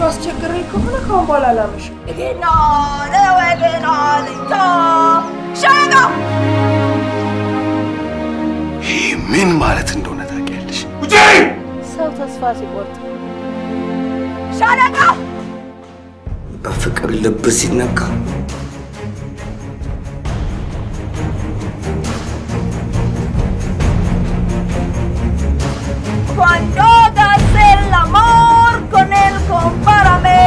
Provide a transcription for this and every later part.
ያመሸው አስቸግሬ ከሆነ ካሁን በኋላ አላመሽም። ገና ነው ገና ልታ ሸጋ ይህ ምን ማለት እንደሆነ ታውቂያለሽ? ውጪ! ሰው ተስፋ ሲቆርጥ ሻለቃ በፍቅር ልብ ሲነካ cuando hagas el amor con él compárame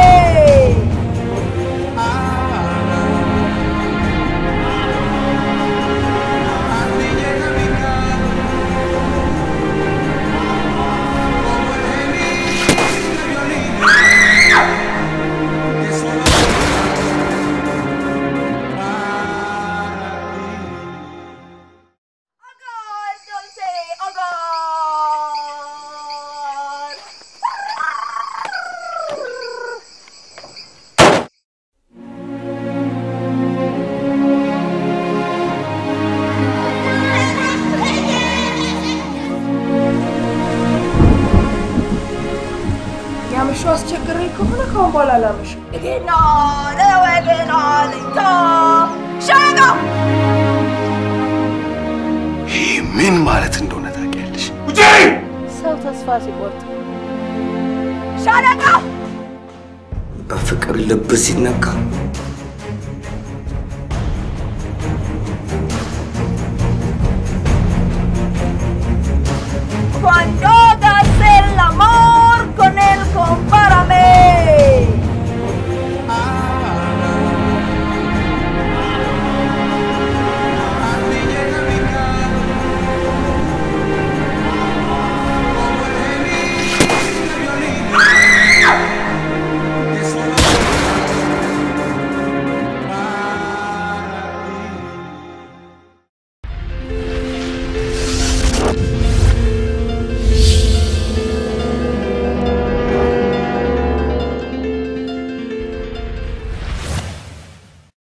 Hogar, dulce hogar. ያመሸው አስቸግሬ ከሆነ ካሁን በኋላ አላመሽም። ገና ነው ገና ልታ ሸጋ ይህ ምን ማለት እንደሆነ ታውቂያለሽ? ውጪ! ሰው ተስፋ ሲቆርጥ ሻለቃ በፍቅር ልብ ሲነካ